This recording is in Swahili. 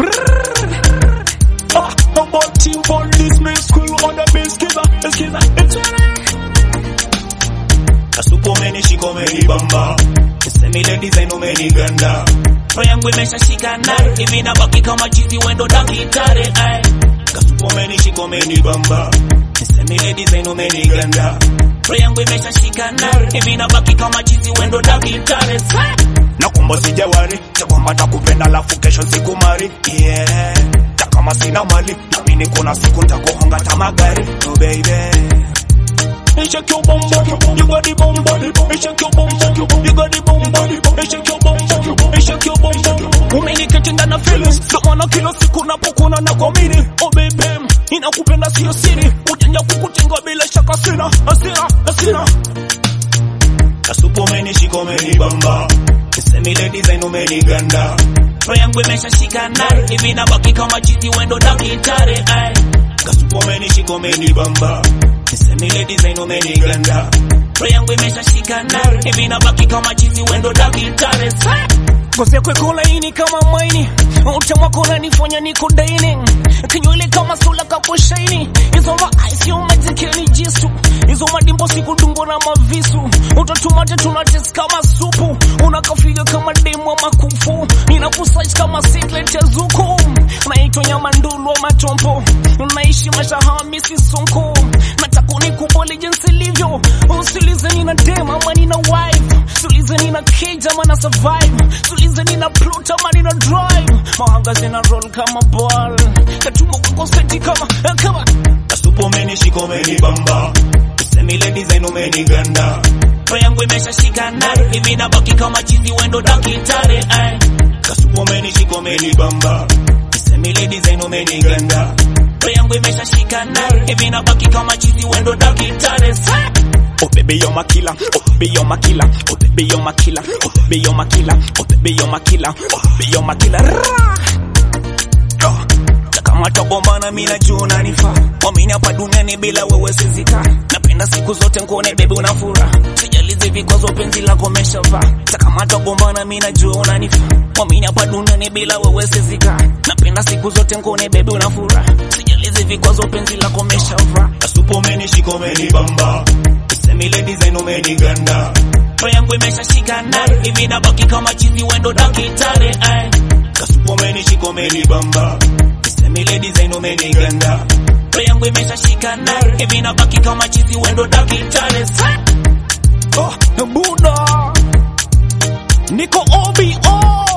Ah, about team police, me school on the base, kiza, kiza, Kasupo umenishika umenibamba, Semile design umeniganda, roho yangu imeshashikana hivi nabaki kama chizi wendo dakitare ay. Kasupo umenishika umenibamba, Semile design umeniganda, roho yangu imeshashikana hivi nabaki kama chizi wendo dakitare na kumba sijawari cha kwamba takupenda lafu kesho sikumari yeah. Ta kama sina mali namini kuna siku ntakuhonga tamagari oh baby Hey, shake your bum bum, you got the bum bum. Hey, shake your bum bum, you got the bum bum. Hey, shake your bum bum, hey, shake your bum bum. Umeniketi ndani ya feelings, ndio maana kila siku napokuna na kuamini. Oh baby, ninakupenda sio siri, ujanja kukutenga bila shaka sina, hasira, hasira. Kasupu umenishika umenibamba, Semile design umeniganda, roho yangu imeshashikana hivi nabaki kama chizi wendo dakitare ay. Kasupu umenishika umenibamba, Semile design umeniganda, roho yangu imeshashikana hivi nabaki kama chizi wendo dakitare Ngozi yako iko laini kama maini, utamu wako unanifanya niko daini, kinywele kama sula kapo shaini, hizo ma eyes yo majikeni jisu, hizo madimbo sikudungwa na mavisu, utatumate tunates kama supu, unakafiga kama demu wa makufu, ninakusize kama siklet ya zuku, naitwa nyama ndulu wa matompo, naishi maisha hamisi sonko, nataka unikubali jinsi ilivyo, usiulize nina dem ama nina wife, usiulize nina kid ama na survive, usiulize nina plot ama nina drive, mahanga zina roll kama ball, katumbo kwako seti kama kama Kasupu umenishika umenibamba, Semile design umeniganda, roho yangu imeshashikana hivi nabaki kama chizi wendo dakitare ay. Kasupu umenishika umenibamba, Semile design umeniganda, roho yangu imeshashikana hivi nabaki kama chizi wendo dakitare Oh baby you're my killer, oh baby you're my killer, oh baby you're my killer, oh baby you're my killer, oh baby you're my killer, oh baby you're my killer. Rah! Ah. kama tagombana mi najua unanifaa wamini hapa duniani bila wewe sizika napenda siku zote nkuone bebi una furaha sijalizi vikwazo penzi lako meshavaa kama tagombana mi najua unanifaa wamini hapa duniani bila wewe sizika napenda siku zote nkuone bebi una furaha sijalizi vikwazo penzi lako meshavaa kasupu umenishika umenibamba semile design umeniganda roho yangu imeshashikana hivi nabaki kama chizi wendo dakitare ay. kasupu umenishika umenibamba Semile design umeniganda roho yangu imeshashikana hivi nabaki kama chizi wendo dakitare oh, Buddha niko OBO